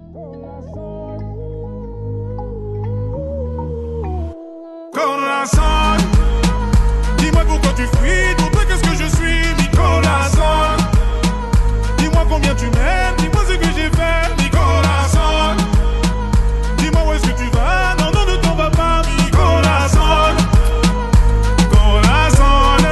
Corazon, dis-moi pourquoi tu fuis, pour toi qu'est-ce que je suis, mi corazon. Dis-moi combien tu m'aimes, dis-moi ce que j'ai fait, mi corazon. Dis-moi où est-ce que tu vas, non, non, ne t'en vas pas, mi corazon. Corazon,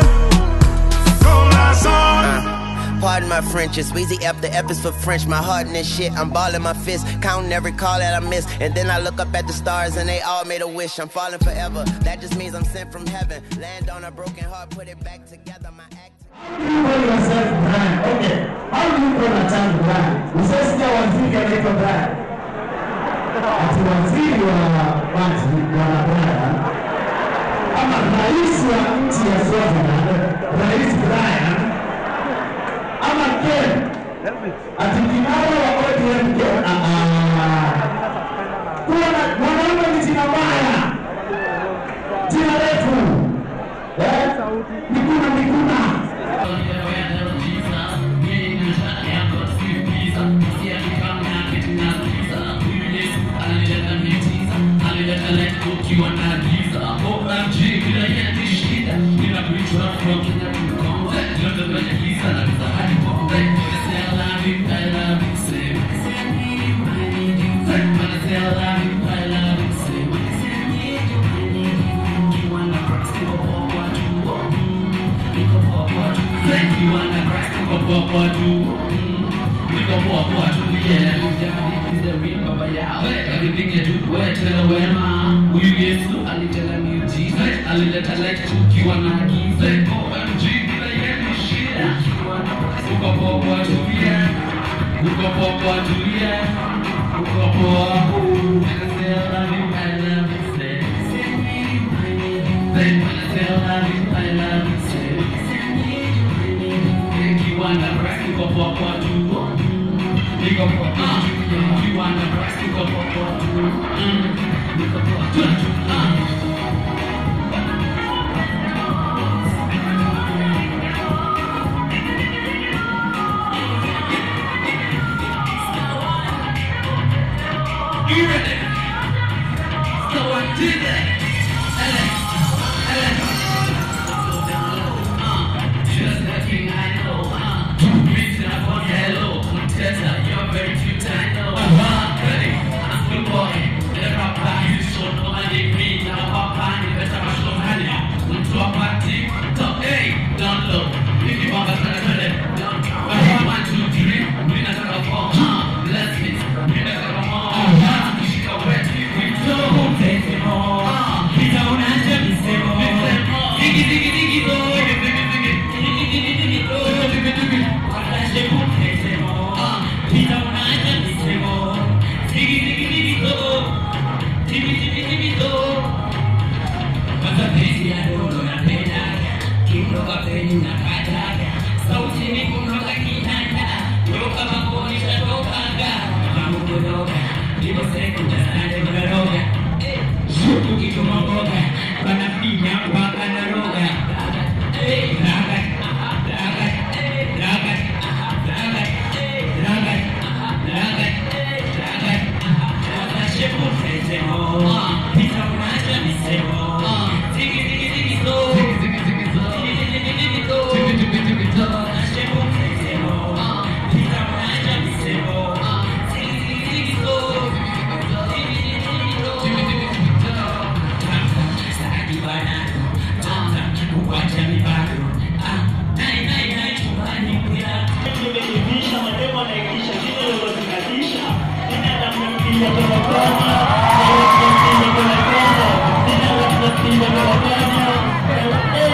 corazon. Pardon my French, it's Weezy F. The F is for French. My heart in this shit, I'm balling my fist, counting every call that I miss. And then I look up at the stars and they all made a wish. I'm falling forever. That just means I'm sent from heaven. Land on a broken heart, put it back together. My act. How do you call yourself Brian? Okay. How do you call a child Brian? Usasikia waziri anaitwa Brian. Ati waziri wa maji bwana Brian ama rais wa nchi ya Swaziland, Rais Brian ama Ken ati kinara wa ODM Ken. Ah, ah. Kuwa na mwanaume ni jina baya, jina refu eh? Mikuna Mikuna. alileta light tukiwa na giza OMG bila yeye shida uko poa tulia uko poa tulia uko poa Say I love you, I love you, say. Say, say I love you, I love you, say. Ikiwa na breath, uko poa tu. Niko poa tu. Ikiwa na breath, uko poa tu. Mm. Niko poa tu. Ah. You ready? So I did it. Alex, Alex. Go down low, uh, just like you, I know, uh. Reaching up on hello, Tessa, you're very cute, I know. Uh, ready? I'm good boy. In the rock back, you show no money, green, now pop on, you better mash no money. Mtu wa party, top, hey, down low. If you want to turn it, down. Uh, one, two, three, we not gonna fall, uh, let's hit, we not gonna fall, uh, shika wet, we don't take it all. Uh, pita unaanza misemo. Digi, digi, digi, do, digi, digi, digi, digi, digi, digi, do, digi, digi. Watashe kutesemo. Uh, pita unaanza misemo. Digi, digi, digi, do, digi, digi, digi, do. Mapenzi ya dodo napendaga, kiroga penye napataga, sauti ni kutoka kinanda, yoka mangoni tatokaga, kama kudoga, ndivyo sekunde sande kudoga, shuku kituma mboga, wanafinya mpaka naroga, Eh, raga, raga, raga, raga, raga, raga, raga, watashepu sesemo, pita unacha misemo, Digi, digi, digi, do. Digi, digi, digi, digi, do. Watashepu sesemo, pita unacha misemo, Digi, digi, digi, do. Digi, digi, digi, do. Saki banano, kuwacha mibado. Ah, nai, nai, nai, chumbani kuya. Nimejivisha mademo naikisha jina lolozingatisha Nina namnamkia kwa kona Nina kwa kona Nina namnamkia kwa kona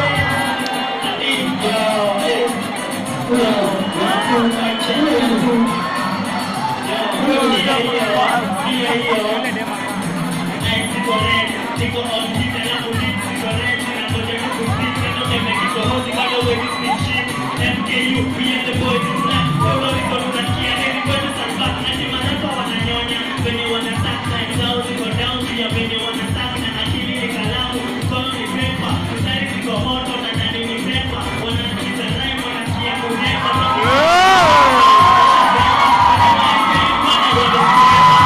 Niko on kita na kulit Sigaret na koja kukusit Na note mekiko hosi Kado wedi snitching MKU, me and the boys in black Kolo riko tunakia Neri kwetu sambak Na jimanaka wananyonya Venye wanasak na zao ziko down Pia venye wanasak na akili ni kalamu Mkono ni pepa Mstari ziko moto na ndani ni pepa Wanasikiza rhyme wanasikia kuhepa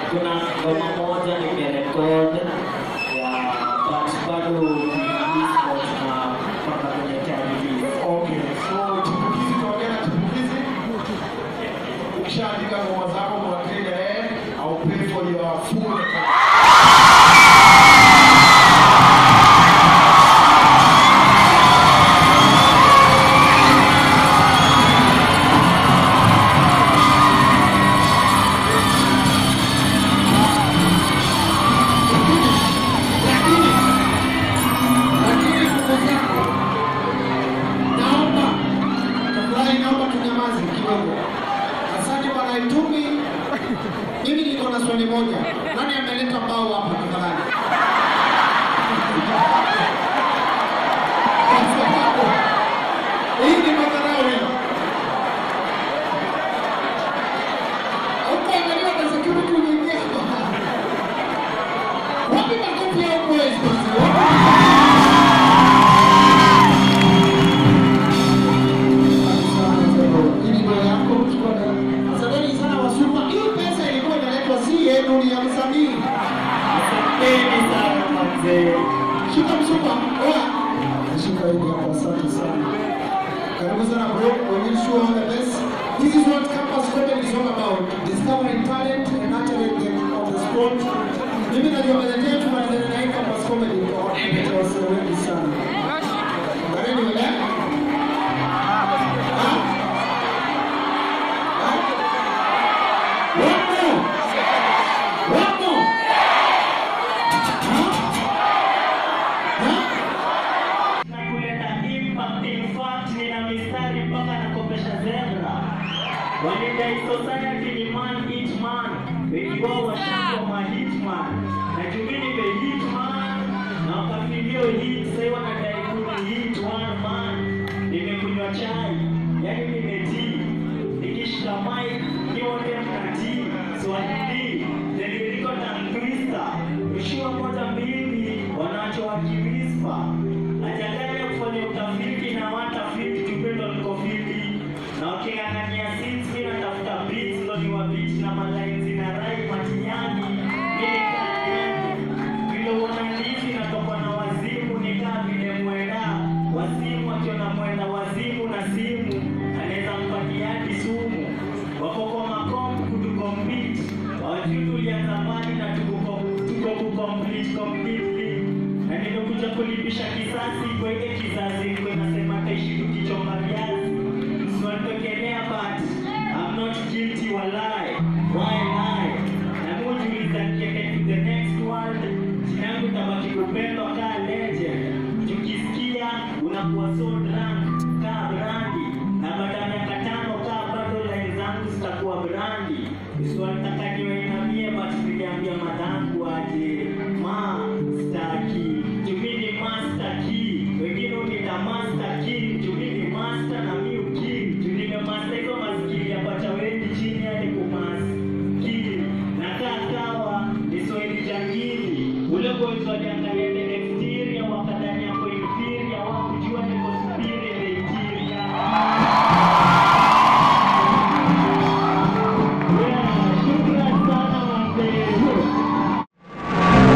kuna ngoma moja nimerekod ya but bado release but tunapanga kwenye time release. Okay, so chipukizi tuongea na chipukizi. Ukishaandika ngoma zako kwa wateja eh, I'll pay for your full lakini ndugu zangu, naomba tafurahi, naomba tunyamaze kidogo. Asante bwana Itumi. Mimi niko na swali moja, nani ameleta mbao hapa tafadhali? Kwa sababu, Hii ni madharau hii. Ukiangalia na security unaingia hapa. Wapi makofi ya boys basi? Wapi ili ndio yako mchukua na asanteni sana Wasuma. Hii pesa ilikuwa inaletwa si yenu, ni ya msanii. Asanteni sana mazee. Shika msupa. Oya. Shika hili hapo, asante sana. Karibu sana bro. We wish you all the best. This is what campus comedy is all about. Discovering talent and nurturing them on the spot. Mimi najua mwenyewe yetu maneno na hii campus comedy kwa watu wengi sana. Karibu mbele. na kuleta impact. In fact, nina mistari mpaka nakopesha zebra. Wanidai society ni man each man, wengi wao washakuwa ma hitman. Na jumi nime hitman na wakafilio hit, sasa wanadai kuni hit one man. Nimekunywa chai, yani nimetii, nikishika mic nyote mnatii, swahili nililiko tangwista, ushua moja mbili, wanacho wakiwispa Ajadaya kufanya utafiti na watafiti kipendo liko fiti na waking'ang'ania sins mi natafuta beats ndo ni wa beat na malaini na rai matinyani mimi kanyani vile uona ndizi natoka na wazimu nikaa vile mwenda wazimu akiona mwenda wazimu na simu anaweza mpatiadi sumu wako kwa makombu kutukompiti wajui tulianza mbali na tuko tuko kucomplete completely na nimekuja kulipisha kisasi kwa ile kizazi kwa nasema taishi tukichonga viazi msiwanipekelea but I'm not guilty walai why lie na mujiuliza nikiende to the next world jina yangu tabaki kupendwa kaa legend tukisikia unakuwa so drunk kaa brandi na baada ya miaka tano kaa bado line zangu zitakuwa brandi usiwanitaka niwainamie but niliambia madhangu aje ma staki jumini master key wengine unita master king jumini master na mi uking junime master hizo maskili yapata wengi chini hadi kumaskili na kaa kawa ni swahili jangili ule boys waliangalia the exterior wakadhani yako inferior wakujua niko superior the interior Yeah, shukran sana wazee.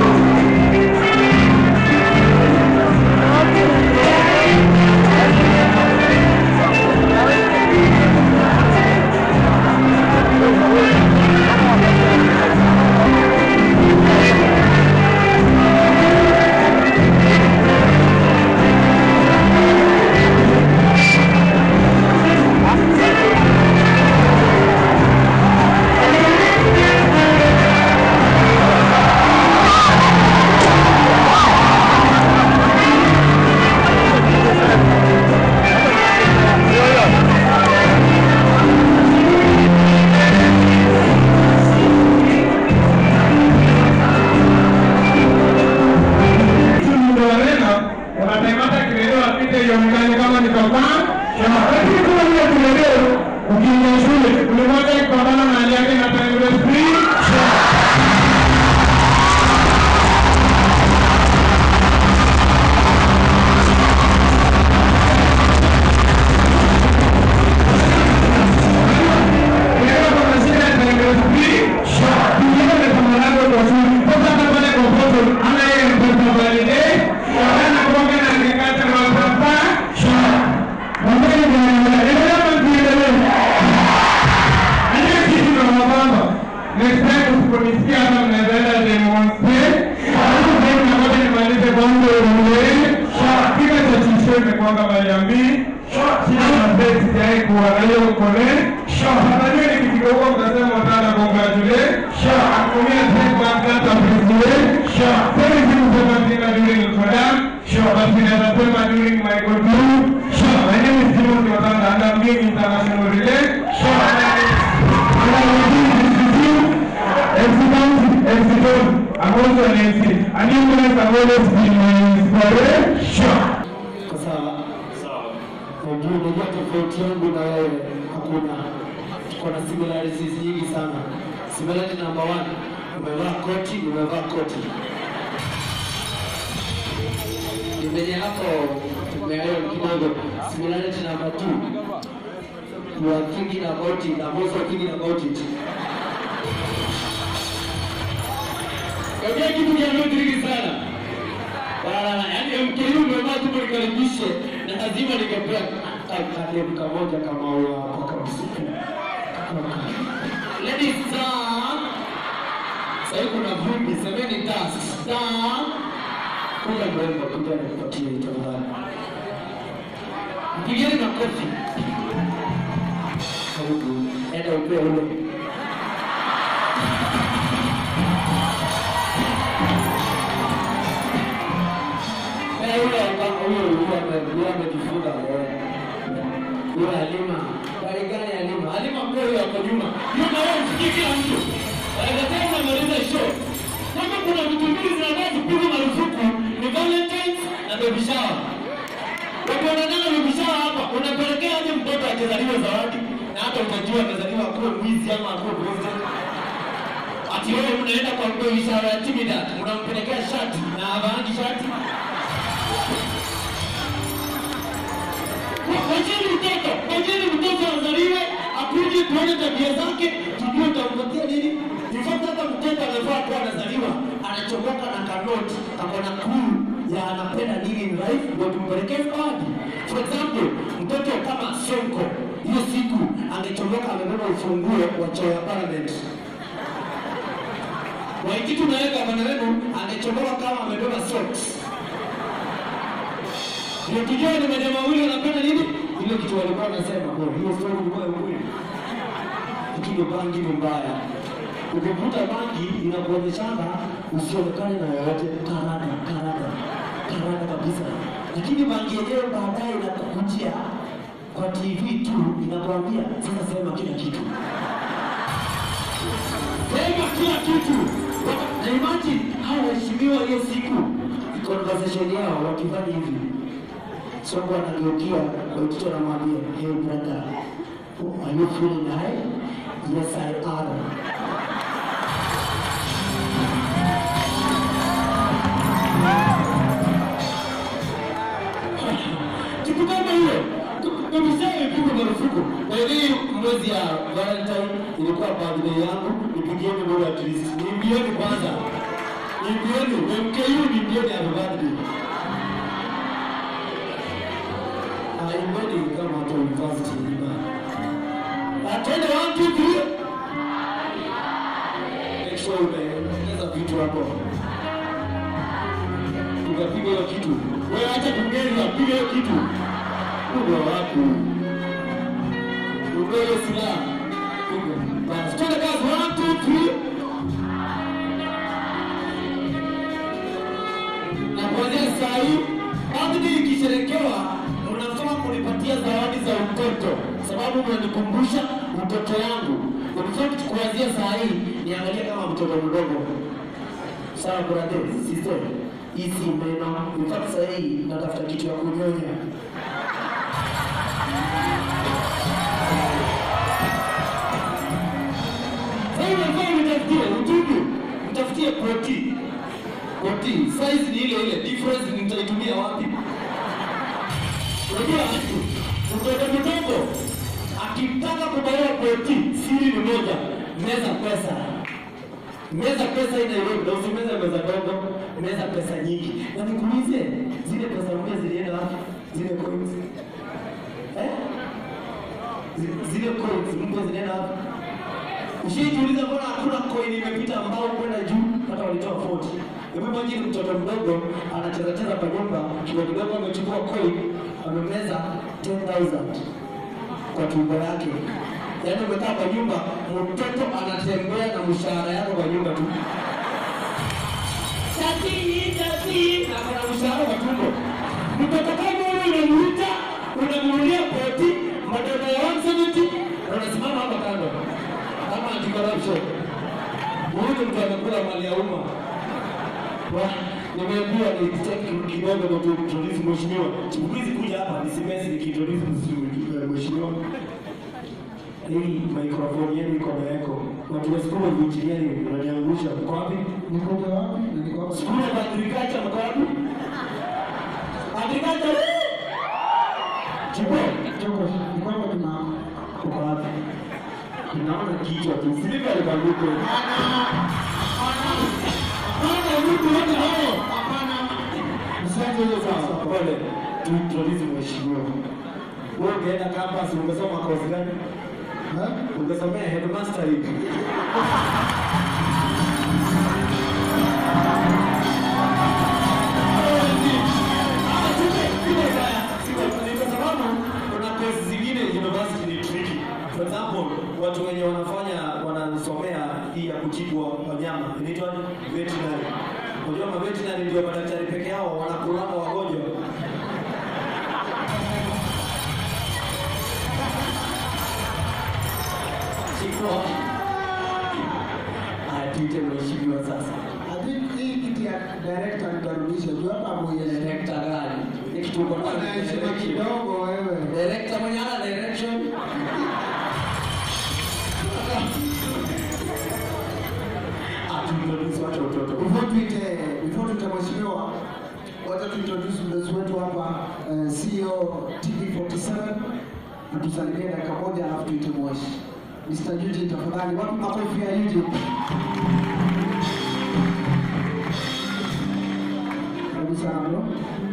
congratulation. Najua nikifika huko mtasema sana congratulation. Atumia taifa kata appreciation. Sasa hivi kusema tena during introduction. Basi naweza sema during my contribution. My name is Timothy Watanda and I'm doing international relation. And I'm doing institute, MC Bounty, MC Don. I'm also an MC. And you guys have always been my inspiration. Sasa unajua unajua tofauti yangu na wewe hakuna, tuko na similarities nyingi sana. Similarity number one, umevaa koti, umevaa koti. Penye hapo tumeelewa kidogo. Similarity number two, you are thinking about it, I'm also thinking about it. Unajua kitu cha msingi sana. Wala yaani mkelimu umevaa tu nikaribishe na lazima nikapewa Kadevu kamoja kama huyo hapa kabisa. Ladies star. Sasa kuna vumbi, semeni tas. Star. Kuja mrembo, kuja nikupatie tafadhali. Mpigeni makofi. Karibu, enda upe ule. Eh, yule aka- huyo huyo ame- yule amejifunga eh. Yule Halima. Gari gani Halima? Halima mpe huyo hapo nyuma. Nyuma wewe msikie kila mtu. Wanasema unamaliza show. Kama kuna vitu mbili zinafaa kupigwa marufuku ni Valentine's na baby shower. Watu wanataka baby shower hapa, unapelekea aje mtoto akizaliwa zawadi na hata utajua amezaliwa akuwe mwizi ama akuwe president. Ati wewe unaenda kwa baby shower ya Trinidad, unampelekea shati na havaangi shati. Wacheni mtoto, wacheni mtoto azaliwe, akuje tuone tabia zake, tujue utampatia nini. In fact hata mtoto amefaa kuwa anazaliwa, anachomoka na kanoti, ako na clue ya anapenda nini in life, ndio tumpelekee zawadi. For example, mtoto kama Sonko, hiyo siku angechomoka amebeba ufunguo wa choo ya parliament. Waikitu naye gavana wenu angechomoka kama amebeba socks. Ndio tujue ni majamaa wawili wanapenda nini? Ile kitu walikuwa wanasema, oh, hiyo story ilikuwa ya ukweli. Lakini bangi ni mbaya. Ukivuta bangi inakuonyeshana usionekane na yoyote, karada, karada, karada kabisa. Lakini bangi yenyewe baadaye inakukujia kwa TV tu, inakwambia sasa sema kila kitu. Sema kila kitu. Na imagine hao waheshimiwa hiyo siku conversation yao wakifanya hivi, Sonko anageukia Waitito anamwambia hey brother, are you feeling high? Yes I am. Kitu kama hiyo. Kabisa imepigwa marufuku. Kwa hiyo mwezi ya Valentine ilikuwa birthday yangu, nipigieni moja at least. Niimbieni kwanza. Niimbieni, MKU niimbieni happy birthday. Ah, imbeni kama watu wa university nyumbani. Atende one two three. Make sure umeongeza vitu hapo. Ukapiga hiyo kitu. Wewe acha kungeza, piga hiyo kitu. Ugo wapi? Ugo hiyo silaha. Piga. Basi. Twende kazi one two three. na kuanzia saa hii birthday ikisherekewa, unafaa kunipatia zawadi za utoto, sababu mnanikumbusha utoto yangu. In fact, kuanzia saa hii niangalie kama mtoto mdogo. Sawa brother, sister, hii si meno. In fact, saa hii natafuta kitu ya kunyonya. Sasa unafaa unitafutie utubu. Utafutie protein. Protein. Size ni ile ile. Difference nitaitumia wapi? Unajua mtoto mdogo akitaka kubaiwa protein, siri ni moja. Meza pesa. Meza pesa ina ile ndio usimeze meza ndogo, meza pesa nyingi. Na nikuulize, zile pesa mpya zilienda wapi? Zile coins. Eh? Zi- Zile coins mpya zilienda wapi? Ushijiuliza mbona hakuna coin imepita ambao kwenda juu hata walitoa 40. Hebu imagine mtoto mdogo anacheza cheza kwa nyumba, kidogo kidogo amechukua coin, amemeza 10,000. kwa tumbo yake. Yaani umekaa kwa nyumba, mtoto anatembea na mshahara yako kwa nyumba tu. Tati, tati, na kuna mshahara kwa tumbo. Mtoto kama huyo unamuita, unamuulia poti, madogo ya 170, na unasimama hapa kando. Kama anti-corruption. Huyu mtu amekula mali ya umma. Wa- Nimeambiwa nitaki kidogo ndo tuintroduce mheshimiwa. Siku hizi kuja hapa nisimesi nikiintroduce mheshimiwa- mheshimiwa. Hii microphone yenu iko yako. Watu wa school of engineering wananiangusha. Mko wapi? Nikoje wapi? Na niko hapa. School of agriculture mko wapi? Agriculture. woo! Chipo, Choko, niko hapa tuna uko wapi? Naona kichwa tu. Silika alipanguke. Hapana, mtu wote hao. hapana. Msante hiyo sawa. Pole. Tuintroduce mheshimiwa. Wewe ungeenda campus ungesoma course gani? Eh? Ungesomea headmaster hivi. For example, watu wenye wanafanya wanasomea hii ya kutibu wanyama inaitwa veterinary. Unajua ma veterinary ndio madaktari peke yao wanakulanga wagonjwa. Chiko. Atuite mheshimiwa sasa. I think hii kiti ya director nitarudisha juu hapa mwenye Director gani? Ni kitu uko nayo. Ana heshima kidogo wewe. Director mwenye ana direction. Atuintroduce watu watoto. Before tuite before tuite mheshimiwa, wacha tuintroduce mdozi wetu hapa eh, CEO TV47 atusalimie dakika moja alafu tuite mweshi. Mr. Eugene tafadhali, wapi makofi ya Eugene? Karibu sana bro.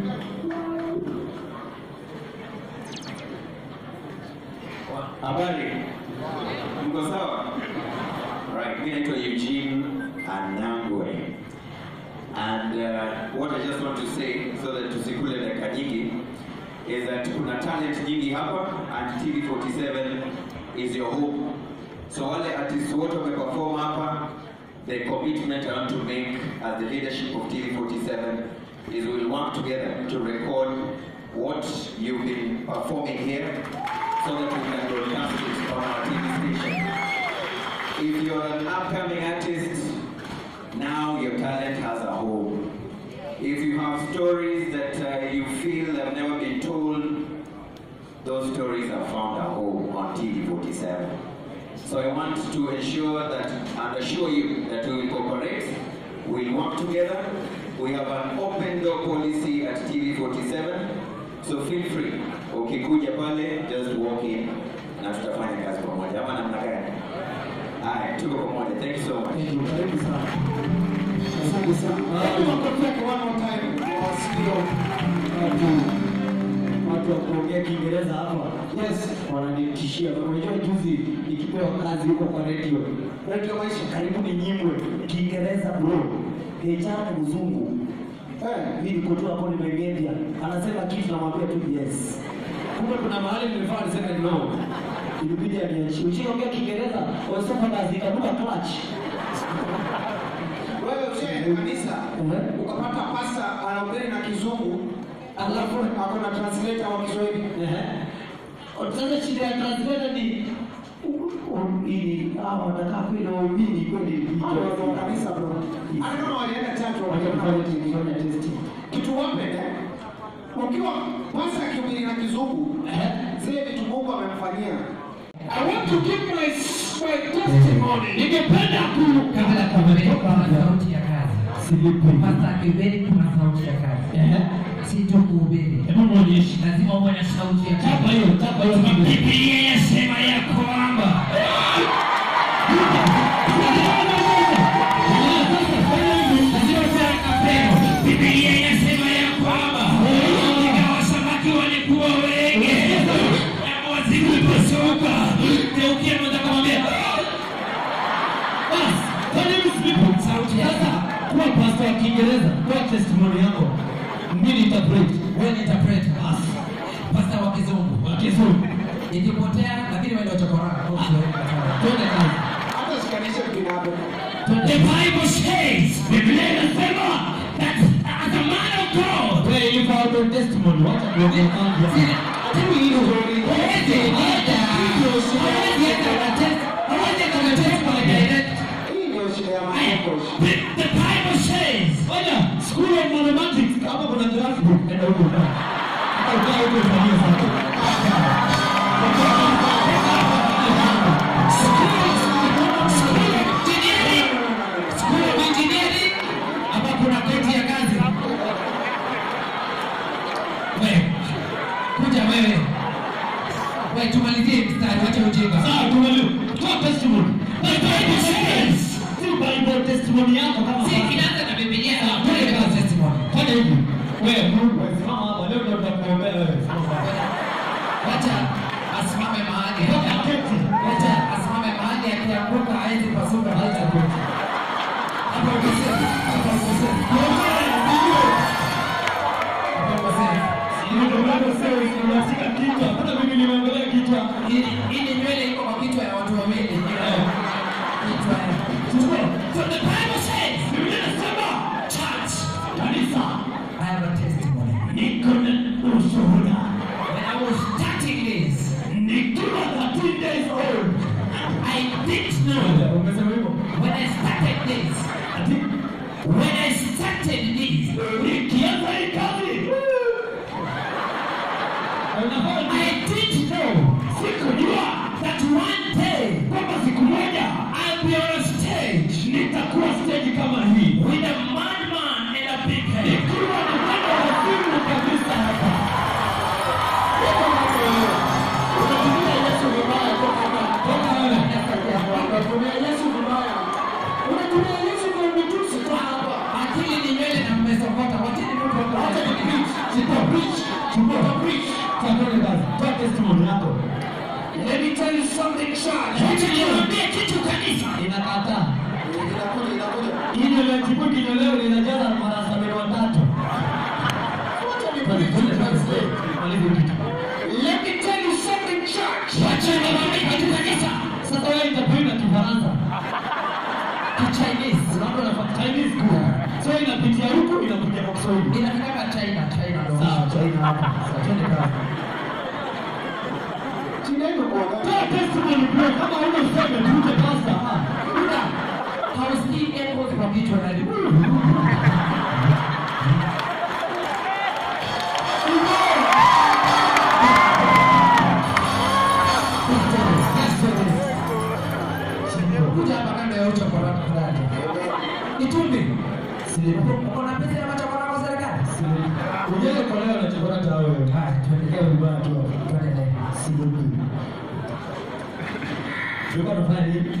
Habari, mko sawa? Right, mimi naitwa Eugene Anangwe. And uh, what I just want to say so that tusikule dakika nyingi is that kuna talent nyingi hapa and TV47 is your home. So wale artists wote wameperform hapa, the commitment I want to make as the leadership of TV47 is we'll work together to record what you've been performing here so that we can broadcast it on our TV station. If you're an upcoming artist, now your talent has a home. If you have stories that uh, you feel have never been told, those stories have found a home on TV47. So I want to ensure that and assure you that we will cooperate, we'll work together. We have an open door policy at TV47, so feel free. Ukikuja pale, just walk in na tutafanya kazi pamoja. Ama namna gani? Haya, tuko pamoja. Thank you so much. Thank you. Karibu sana. Asante sana. Hebu makofi yake one more time kwa wasio watu Watu wa kuongea Kiingereza hapa. Yes. Wananitishia. Unajua juzi nikipewa kazi huko kwa radio. Radio maisha karibu ni nyimwe Kiingereza bro. Kijana mzungu. Eh, Mimi niko tu hapo nimegedia. Anasema kitu namwambia tu yes. Kumbe kuna mahali nimefaa niseme no. Ilibidi aniachie. Ushaongea Kiingereza, wasema kazi ikabuka clutch. wewe ushaenda kanisa Eh? ukapata pasta anahubiri na kizungu alafu ako na translator wa Kiswahili. Ehe. Sasa shida ya translator ni u- u- ili hawa watakaa kweli waumini kweli Hao ndio watu wa kanisa bro. Hata kama walienda church Wakifanya wakafanya kufanya testing. kitu wape eh? Ukiwa pasta akihubiri na kizungu zile vitu Mungu amemfanyia. I want to give my, my testimony. Ningependa ku kabla kuhubiri kuna sauti ya kazi. silipi. Pasta akihubiri kuna sauti ya kazi. Ehe. Si tu kuhubiri. Hebu muonyeshe. Lazima uwe na sauti ya Chapa kazi. hiyo, chapa hiyo kidogo. Biblia yasema ya kwamba Biblia yasema ya kwamba ingawa samaki walikuwa wengi na wazimu ulipasuka, geukia mmoja akamwambia Bas, fanya hivi silipi. sauti ya Sasa kuwa pastor wa Kiingereza, toa testimony yako. Mimi interpret. wewe ni interpreter. Pasta wa kizungu. Wa Kizungu. ikipotea lakini wewe ndio chokora. Twende kazi. Hata shikanisha kinapo. The Bible says, Biblia inasema that as a man of God, Wewe ilikuwa auto testimony, wacha kuongea mambo. Timu hiyo hawezi enda, hawezi enda na test, hawezi enda na test kwa direct. Hii ndio shida ya Aya, makokoshi. The the Bible says, Oja, school of mathematics, kama kuna graph book, enda huko na. Hata ukaa huko ufanyie sana. School of Engineering, hapa kuna koti ya kazi. Wewe, kuja wewe. Wewe tumalizie mstari, wacha ujinga. Sawa, tumalize. Toa testimony. The Bible says, si Bible testimony yako kama Si basi. inaanza na Biblia, twende kwa testimony. Fanya hivi. Wewe Mungu, simama hapa leo ndio tutakuombea wewe. Simama hapa. Wacha asimame mahali Toka hapa. keti. Wacha asimame mahali akianguka hawezi pasuka hata tu. Hapo ukisema, hapo ukisema. Hapo ukisema. Hiyo ndio bado sio unashika kichwa. Hata mimi nimeangalia kichwa. Hii hii ni nywele iko kwa kichwa ya watu wawili. Kichwa ya. So the Bible says, Biblia inasema, church, kanisa, I have a testimony. Niko na ushuhuda. When I was starting this, Nikiwa 13 days old. I didn't know Umesema hivyo? when I started this. Ati When I started this, nikianza hii kazi. Unafanya I didn't know sikujua that one day kwamba siku moja I'll be on a stage nitakuwa stage kama hii. with a madman and a big head. Nikiwa na mwendo wa simu kabisa hapa. Unatumia Yesu vibaya kwa hapa. Toka wewe. Unatumia Yesu vibaya. Unatumia Yesu kwa mitusi kwa hapa. Akili ni nywele na mmesokota. Wacheni mtu Acha akapate. ni preach. Sipo preach. Sipo preach. Sasa twende kazi. Toa testimony yako. Let me tell you something, church. Wacha niwaambie kitu kanisa. Inakataa. Inakuja, inakuja. Hili la chipu kinyolewa linajaza mara sabini watatu. Wacha ni Twende, preach. twende, twende. Malize kitu. Let me tell you something, church. Wacha niwaambie kitu kanisa. Sasa wewe itakwenda Kifaransa. Chinese. Unaona na Chinese school. So inapitia huku inakuja kwa Kiswahili. Inafika China, China ndo. Sawa, China hapa. Sawa, twende kazi. Shida iko kwa gani? Toa testimony bro, kama huna useme tuje pasta. Ah. Buda, hausikii echoes kwa kichwa na ni- Kuja hapa kando ya uchokora fulani. Itumbi. Uko na pesa ya machokora kwa serikali? Ujele kwa leo na chakula cha wewe. Haya, twende. Tuelekea vibaya tu. Twende naye. Sibuki. Tulikuwa tunafanya nini?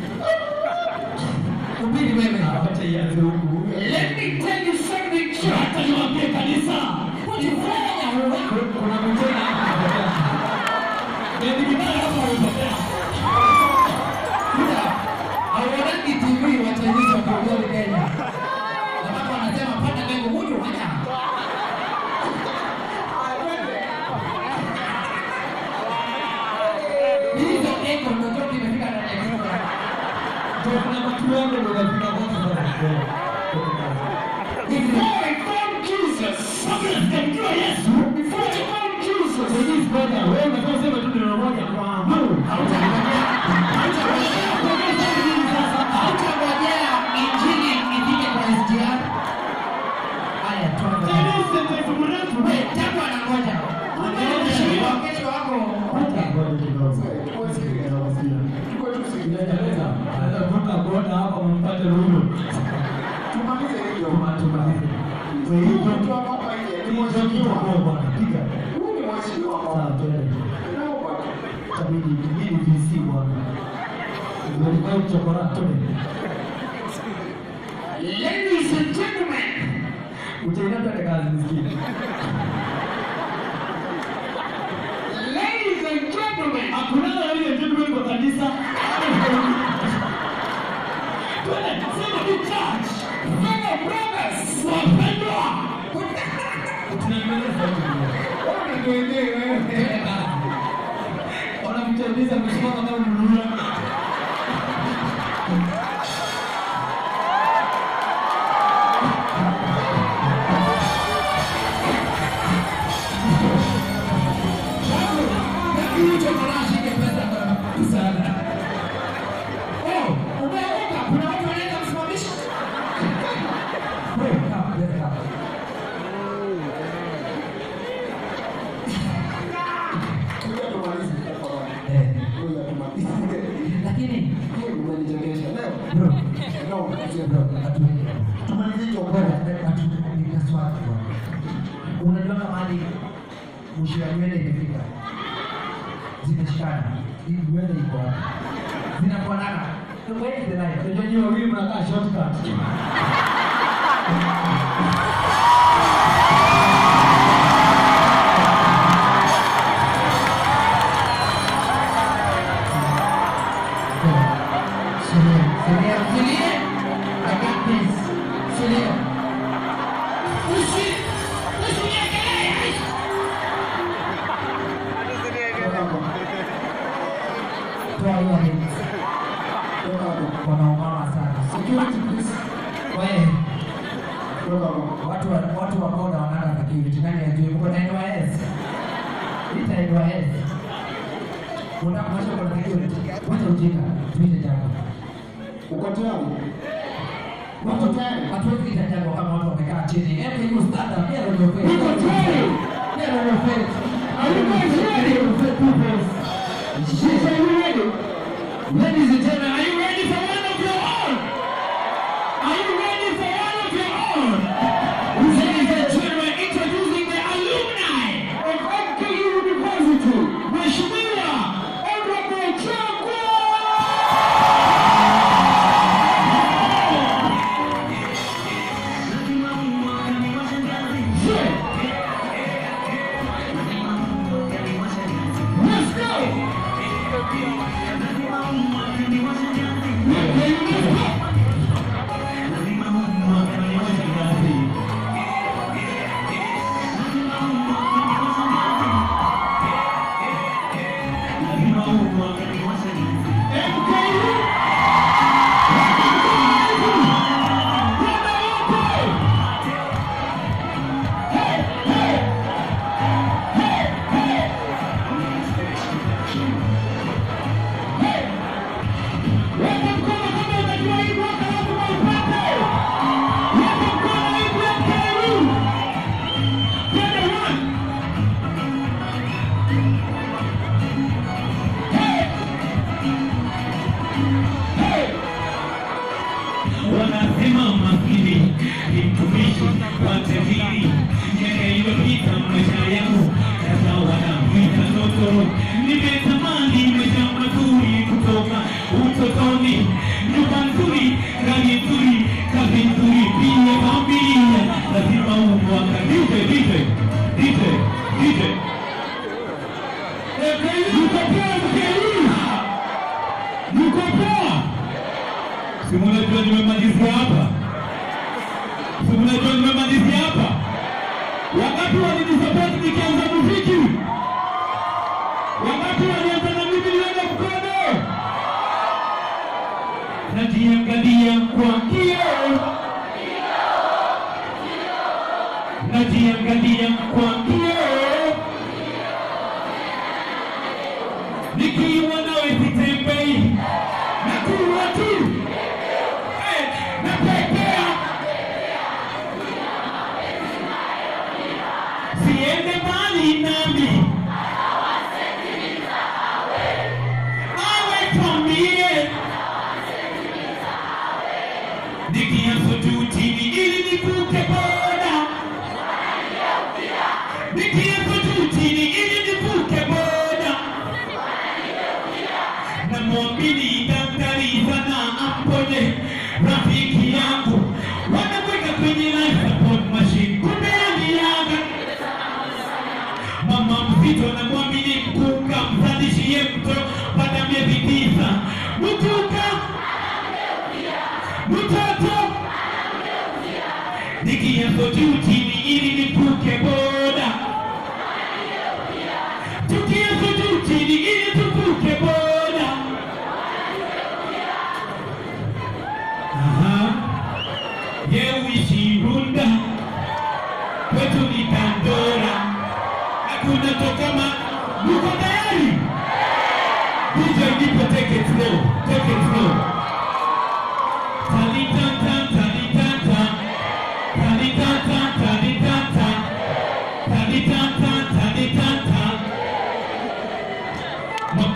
Ubiri wewe. Acha ianze huku. Let me tell you something, church. Hata niwaambie kanisa. Ulifanya wewe. Kuna mtena hapa amepotea. Ndio kibaya hapa amepotea. Buda, hauonagi TV Wachinese wakiongea Kenya. Ambapo wanasema panda mbegu huyu haya. Hizo echo ndio zote imefika ndani ya kichwa. Ndio kuna watu wangu ndio wanafika wote sasa. Before I found Jesus, Kabla sijamjua Yesu, before I found Jesus, Chinese brother, wewe unataka kusema tu neno moja kwa Mungu. Hautangojea injili ifike kwa SGR. Haya, tuanze. Chinese sentence mrefu. Wewe, tangu anangoja. Kesho kesho wako Hata ngoja kidogo. tuko tu sikiliza. Anaweza kutoka kuona hapa mpate ruhusa. Tumalize hivyo. Tumalize. Wewe Huyu hiyo mtu hapa hapa nje ni Hiyo mheshimiwa. kitu bwana, piga. Huyu ni mheshimiwa Sawa, hapa. twende. Naomba. Tabidi kibidi VC bwana. Ndio kwa chokora twende. Ladies and gentlemen, Utaenda twende kazi msikini. ladies and gentlemen, Hakuna ile gentleman kwa kanisa. Twende, sema tu church. fellow brothers, Wapendwa. Tunaendelea zaidi. Bwana ndio wenyewe wewe. Wanafunzi muulize msimama kama mnunua. Hicho kinashika pesa sana. Oh, umeoka. Kuna watu wanaweza kusimamisha. Wewe kama wewe kama. Kuja tumalize tafadhali. Eh, Kuja tumalize. lakini Kweli umenichekesha leo. bro, Leo sio bro, hatu tumalize hicho bora kwa. hatu ni swali bro. Unajua kama hadi mwisho ya nywele imefika. Zimeshikana. Hii nywele iko wapi? Zinafanana. Where is the line? Unajua nyinyi wawili mnakaa shortcut. Celine, Celine, Celine, I got this. Celine. Usi, usiniekelee. Toa hiyo hits. Toka hapo. Wanaumama sana. Security please. Wewe, Toka hapo. watu wa watu wa boda wanaenda security. Nani ajue mko na NYS? Ita NYS. Unataka kuacha kwa security. Wacha ujinga. Tuite jambo. Uko tayari? Wako tayari? Hatuwezi kuita jambo kama watu wamekaa chini. Hebu hiyo stand up. Get on your feet. Uko tayari? Get on your feet. Are you guys ready? Get on your feet, people. Yes, are you ready? Ladies and gentlemen, are you ready for one of your own? Are you ready for one of your own? Ladies and gentlemen, introducing the alumni Of MKU University. Mheshimiwa Honorable Changwa! Let's go! Weka mkono kama unajua hii mwaka lazima upate. Weka mkono hii mwaka huu. Twende one. Hey. Hey. wanasema maskini ni mtumishi wa tajiri. Miaka iliyopita maisha yangu sasa wanamwita ndoto. Nimetamani maisha mazuri kutoka utotoni, nyumba nzuri, gari nzuri, kazi nzuri, pia familia. Lazima huu mwaka DJ DJ DJ DJ Yuko poa mkeli. Yuko poa? Si mnajua nimemalizia hapa? Si mnajua nimemalizia hapa? Wakati walinisupport nikianza muziki, wakati walianza na mimi niweka mkono, najiangalia kwa kioo, najiangalia kwa kioo, nikiwa nawe sitembei, nakuwa tu Eh, napepea siende mbali nami awe twambie nikianza juu chini ili nivuke boda nikianza juu chini ili nivuke boda namwamini daktari sana apone rafiki yangu wanakwenda kwenye life support machine kumbe aliaga mama mzito namwamini mkuka mzalishie mtoto baada ya miezi tisa mkuka mtoto nikianza juu chini ili nivuke boda tukianza juu chini ili tuvuke boda moto kama mko tayari? DJ nipe take it slow, take it slow. Talitanta, talitanta, talitanta, talitanta, talitanta, talitanta. Ma-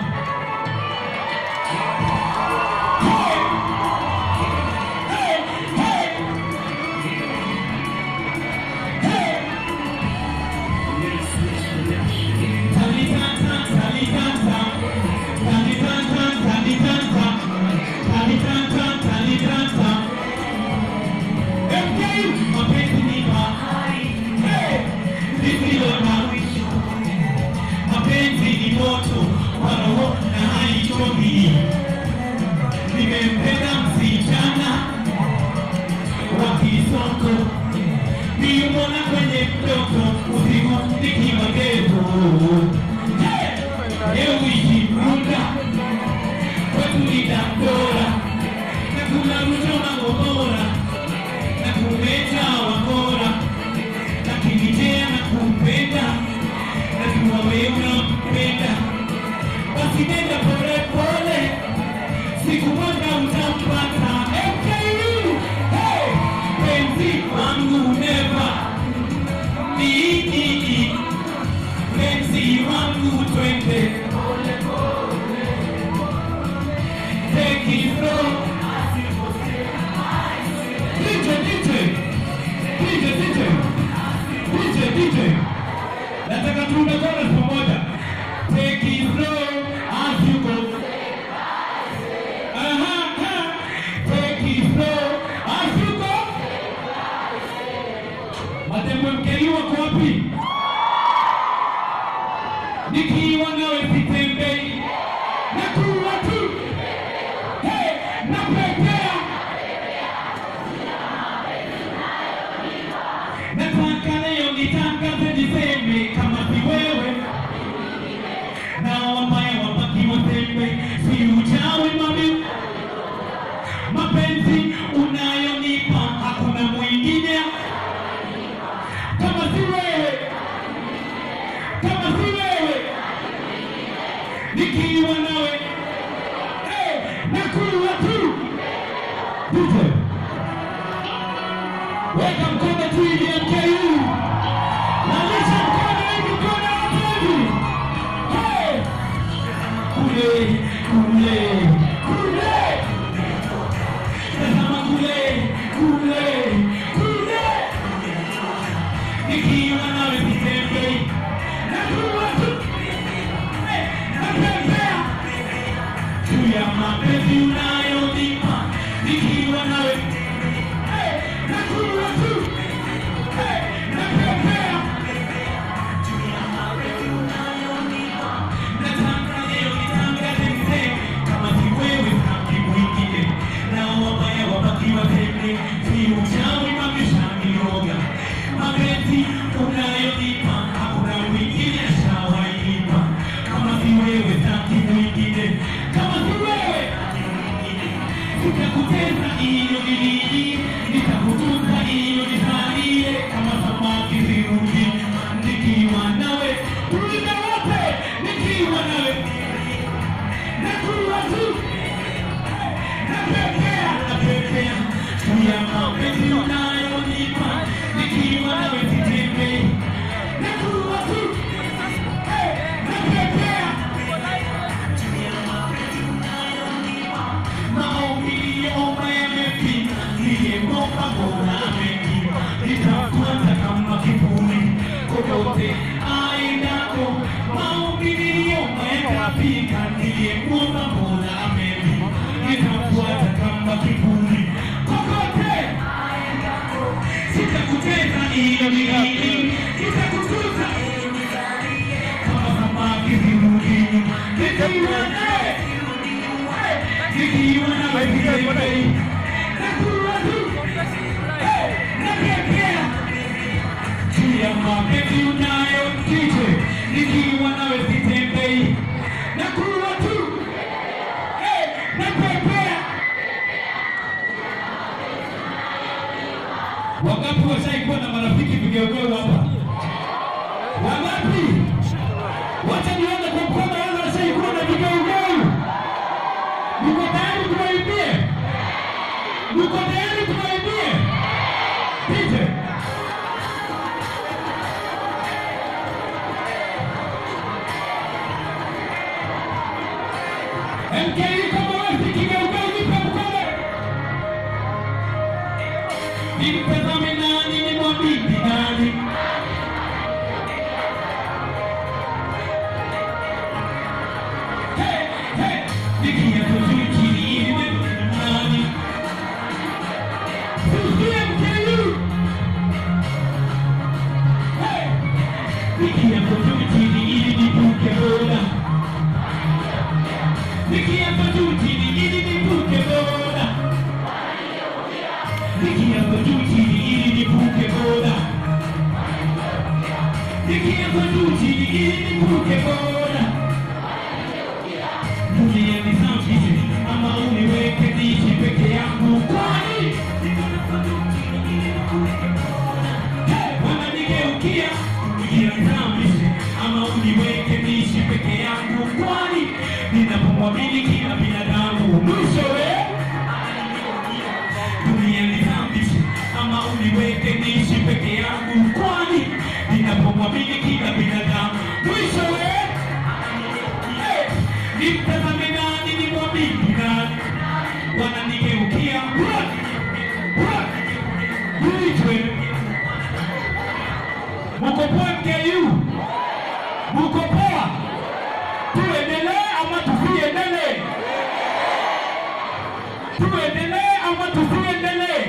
mapenzi ni moto wa roho na haichomi. Nimempenda msichana wa kisoko, nilimwona kwenye mtoto usiku nikiwa geto. Leo wiki runda kwetu ni Dandora, na kuna Ruto na Gomora, na kumeta Wangora, lakini je, nakupenda najua wewe unampenda, basi nenda pole pole, siku moja utampata. MKU, hey, penzi wangu never ni penzi wangu twende Take it slow. DJ, DJ, DJ, DJ, DJ, DJ. Nataka tuimbe chorus pamoja. Take it slow as you go. Aha, aha. Take it slow as you go. Matembo mkeli wako wapi? Nikiwa nawe sitembei. Nakuwa tu. Hey, napepea. Nataka leo nitangaze niseme kama si wewe na wambaya wabaki watembe, si uchawi mami, mapenzi unayonipa hakuna mwingine kama si wewe, kama si wewe, nikiwa nawe hey, nakuwa tu DJ. Weka mkono tu ili MKU. Nalisha mkono hivi mkono hapo hivi. Hey! Kule, kule, kule. Tazama kule, kule, kule. Nikiwa nawe sitembei. Nakuwa tu. Hey, natembea. Juu ya mapenzi unayonipa. Nikiwa nawe Hey, nakuwa tu. Hey, natembea. Nataka leo nitangaze mzee, kama si wewe sitaki mwingine. Na wabaya wabaki watende, si uchawi wameshaniroga. Mapenzi unayonipa, hakuna mwingine ashawainipa. Kama si wewe sitaki mwingine. Kama si wewe Nitakuteza iyo niliji, nitakutunza iyo nisalie, kama samaki sirudi, nikiwa nawe, tulinda wote, nikiwa nawe, nakuwa tu, napepea, napepea, juu ya mapenzi unayonipa, nikiwa nawe sitembei, nakuwa tu, hey, napepea, maombi omba yamepita, niliyeomba Mola amenipa, nitafuata kama kivuli kokote aendako. Maombi niliomba yakafika, niliyeomba Mola amenipa, nitafuata kama kivuli kokote sitakuteza iyo miliki, sitakutuza kama samaki zirudini, nikiwa nawe nikiwa nawe sitembei, nakuwa tu, hey, napepea juu ya mapenzi unayo DJ, nikiwa nawe sitembei, nakuwa tu, hey, napepea. Wangapi washaikuwa na marafiki vigeugeu hapa? Wangapi? DJ. MK kama wewe kigeuka unipe mkono. Nimtazame nani nimwamini nani? Hey, hey, nikia kujui chini nimwamini nani? Sikia MKU. Hey, nikia kujui chini ili nipuke boda. Nikiapa juu chini ili nivuke boda. Nikiapa juu chini ili nivuke boda. Nikiapa juu chini ili nivuke boda. Dunia nisafishe ama uniweke niishi peke yangu kwani Hey, wananigeukia dunia nisafishe ama uniweke niishi peke yangu kwani ninapomwamini kila binadamu mwishowe dunia nisafishe ama uniweke niishi peke yangu kwani ninapomwamini kila binadamu mwishowe Hey, nimtazame nani nimwamini nani wananigeukia Run! Run! Uitwe. Muko poa MKU? Muko poa? Tuendelee ama tusiendelee? Tuendelee ama tusiendelee?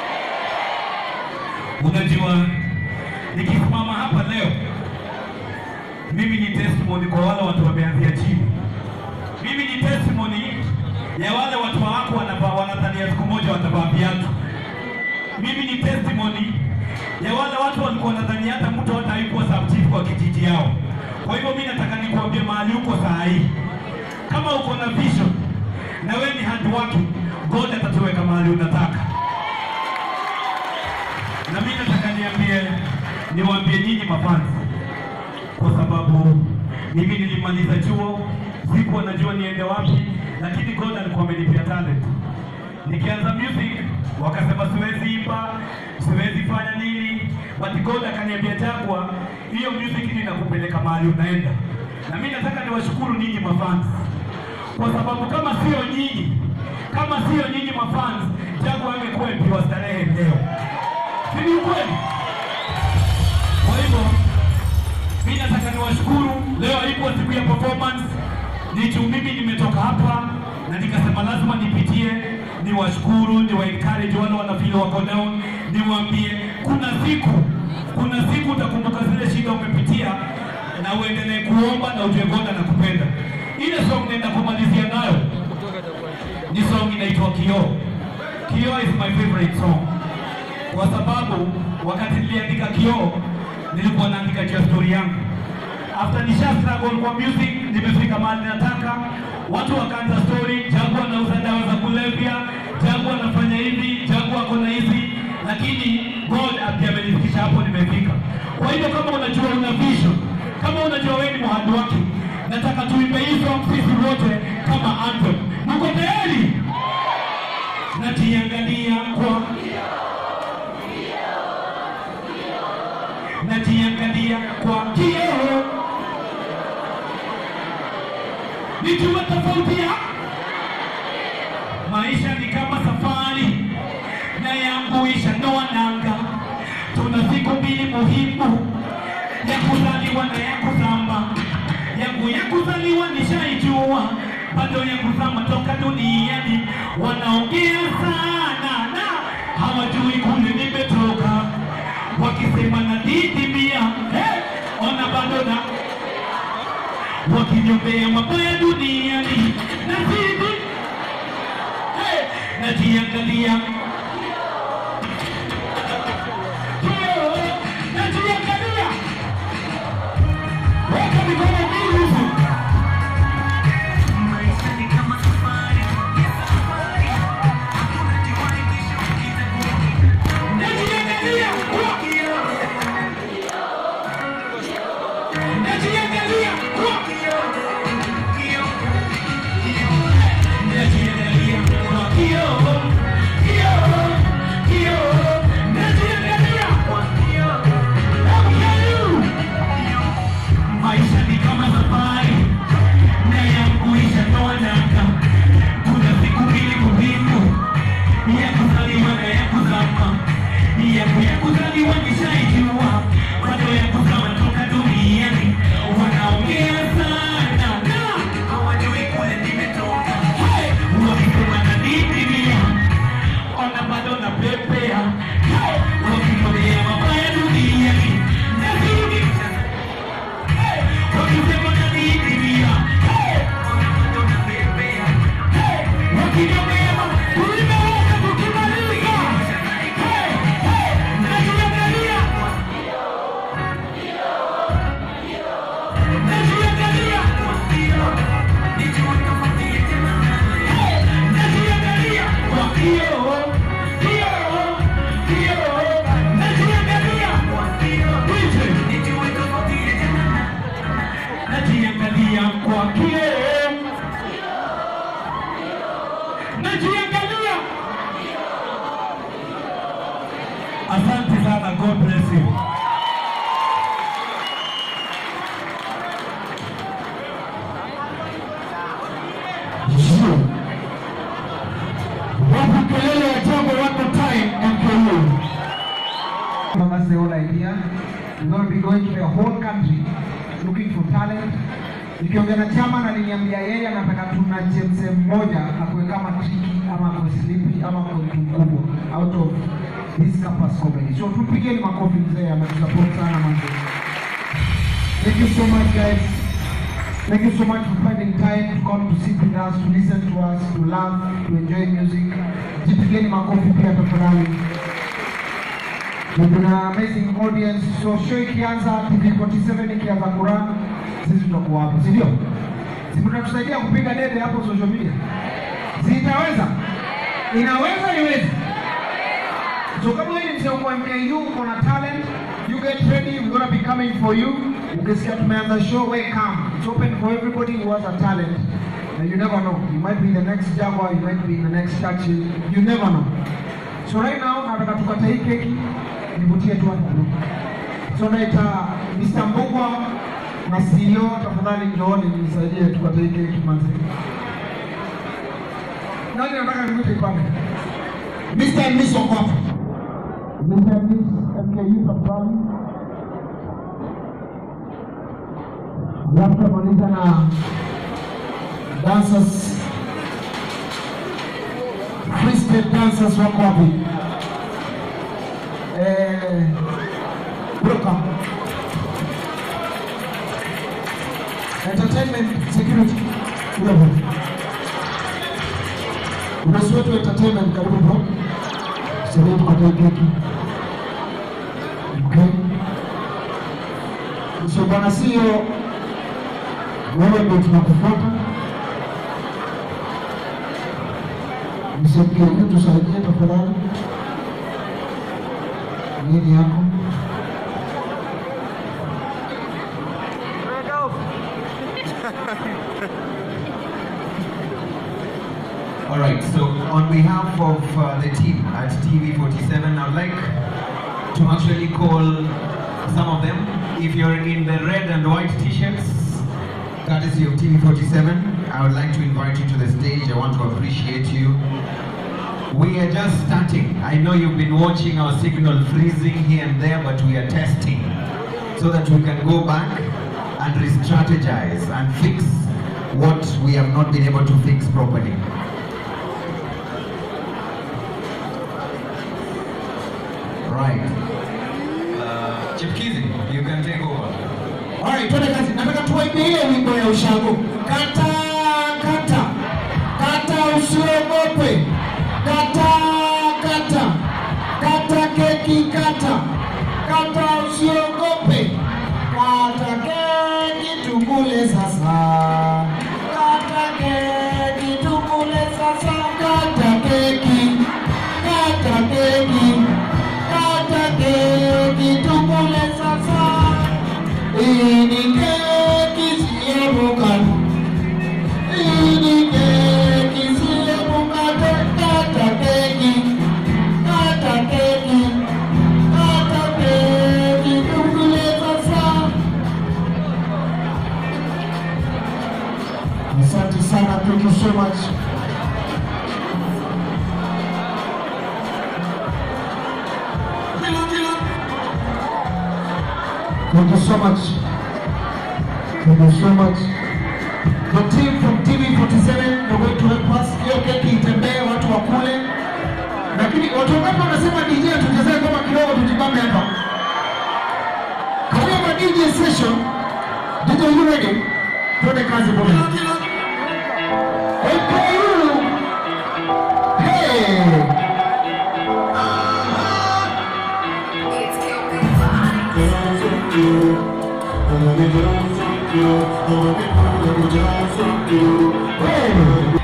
Unajua, nikisimama hapa leo, mimi ni testimony kwa wale watu wameanzia chini. Mimi ni testimony ya wale watu wako wanavaa wanadhania siku moja watavaa viatu. Mimi ni testimony ya wale watu walikuwa wanadhani hata mtu hata hayukuwa subchief kwa kijiji yao. Kwa hivyo mimi nataka nikuambie mahali uko saa hii, kama uko na vision na wewe ni hard working, God atatuweka mahali unataka. Na mimi nataka niambie, niwaambie nyinyi mafans, kwa sababu mimi nilimaliza chuo, sikuwa najua niende wapi, lakini God alikuwa amenipea talent. Nikianza music wakasema siwezi imba, siwezi fanya nini, but God akaniambia Jagwa, hiyo music ndio inakupeleka mahali unaenda. Na mimi nataka niwashukuru nyinyi mafans, kwa sababu kama sio nyinyi, kama sio nyinyi mafans, Jagwa angekuwa MP wa starehe leo, si ni ukweli? Kwa hivyo mimi nataka niwashukuru. Leo haikuwa siku ya performance, ni juu mimi nimetoka hapa na nikasema lazima nipitie niwashukuru, niwa encourage wale wanafeel wako down, niwaambie kuna siku, kuna siku utakumbuka zile shida umepitia na uendelee kuomba na ujue God anakupenda. Ile song naenda kumalizia nayo ni song inaitwa Kioo. Kioo is my favorite song kwa sababu wakati niliandika Kioo nilikuwa naandika juu ya story yangu. After nisha struggle kwa music, nimefika mahali nataka, watu wakaanza story, Jagu anauza dawa za kulevya, Jagu anafanya hivi, Jagu ako na hizi, lakini God ndiye amenifikisha hapo nimefika. Kwa hivyo kama unajua una vision, kama unajua wewe ni mhadi wake, nataka tuimbe hii song sisi wote kama anthem. Mko tayari? Najiangalia kwa najiangalia kwa kioo, nijue tofauti ya maisha ni kama safari na yangu ishanoa nanga. Tuna siku mbili muhimu, ya kuzaliwa na ya kuzama. Yangu ya kuzaliwa nishaijua, bado ya kuzama toka duniani. Wanaongea sana na hawajui kule nimetoka wakisema nadidimia hey, ona bado na wakiniombea mabaya duniani nazidi hey, najiangalia Kioo, najiangalia weka mikono mbili huku maisha ni kama safari najiangalia kwa kioo najiangalia kwa kioo najiangalia kwa kioo kioo kuzaliwa nishaijua bado ya kuzama toka duniani wanaongea sana na hawajui kule nimetoka Hey! wakisema na nidimia ona bado na pepea Hey! wakifanya mabaya duniani nazidi Hey! wakisema na nidimia Hey! ona bado na pepea Hey! wakiniambia tulimeweza kukimaliza Hey! Hey! najiangalia najiangalia najiangalia kwa kioo kioo kioo najiangalia najiangalia kwa kioo najiangalia asante sana god bless you Sio. Wapi kelele ya jambo one more time MKU. That's the whole idea. We're going to be going to the whole country looking for talent. Nikiongea na chama aliniambia yeye anataka tuna chemse mmoja akuwe kama triki ama akuwe slipi ama akuwe mtu mkubwa out of this campus comedy. So tupigeni makofi mzee, ametusupport sana manze. Thank you so much guys. Thank you so much for finding time to come to sit with us, to listen to us, to laugh, to enjoy music. Jipigeni makofi pia tafadhali. We've been an amazing audience. So show ikianza TV47 ikianza kurun, sisi tutakuwa hapo, si ndio? Si mtatusaidia kupiga debe hapo social media? Si itaweza? Inaweza iwezi? So kama wewe ni mzee wa MKU uko na talent, you get ready, we're gonna be coming for you. Ukisikia tumeanza show, welcome. It's open for everybody who has a talent. And you never know. You might be the next Jaguar, you might be the next Churchill. You never know. So right now nataka tukate hii keki nivutie tu hapo kidogo. So naita Mr. Mbugwa na CEO, tafadhali njooni nisaidie tukate hii keki manzi. Nani nataka nimwite pale? Mr. and Miss wako hapa. Mr. and Miss MKU tafadhali. Alafu tutamaliza na Dancers. Freestyle dancers wako wapi? eh, Welcome. Entertainment security. Level. Bosi wetu wa entertainment karibu bro. Sasa tukatoe keki. Okay. So bwana sio wewe ndio tunakufuata. Msimkie tusaidie tafadhali. Nini yako? All right, so on behalf of uh, the team at TV47, I'd like to actually call some of them. If you're in the red and white t-shirts, courtesy of TV47, I would like to invite you to the stage. I want to appreciate you. We are just starting. I know you've been watching our signal freezing here and there, but we are testing so that we can go back and re-strategize and fix what we have not been able to fix properly. Right. Uh, Chipkizi, you can take over. Alright, twende kazi. Nataka tuwaimbie ile wimbo ya ushago. Kata kata kata, usiogope. Kata kata kata, keki kata kata, usiogope. Kata keki tukule sasa. Kata keki tukule sasa. Kata keki kata keki kata keki tukule sasa. Hii ni keki siyo mkate. Hii ni keki siyo mkate. Kata keki. Kata keki. Kata keki tukule sasa. Asante sana. Thank you so much. Kila kila Thank you so much. Thank you so much. The team from TV47 they're going to help us. Hiyo keki itembee, watu wakule. Lakini watu wangapi wanasema DJ tuchezee kama kidogo tujibambe hapa? Karibu DJ session. DJ you ready? Twende kazi bwana. Okay, you. Hey. Hey.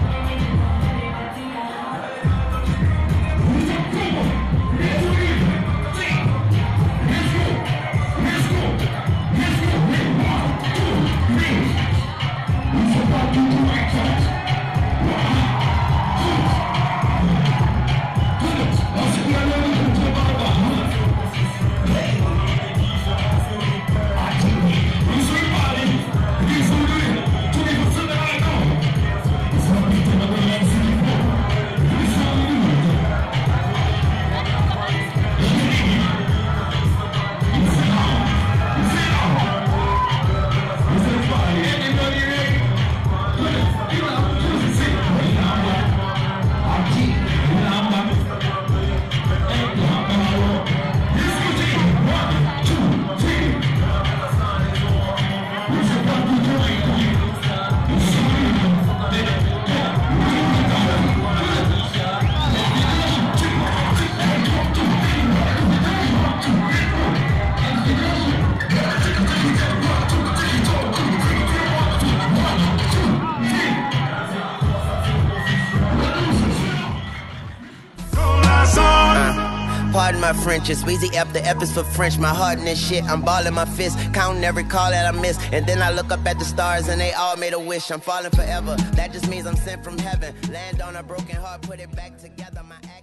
Pardon my French, it's Weezy F. The F is for French. My heart in this shit, I'm balling my fist, counting every call that I miss. And then I look up at the stars and they all made a wish. I'm falling forever. That just means I'm sent from heaven. Land on a broken heart, put it back together. My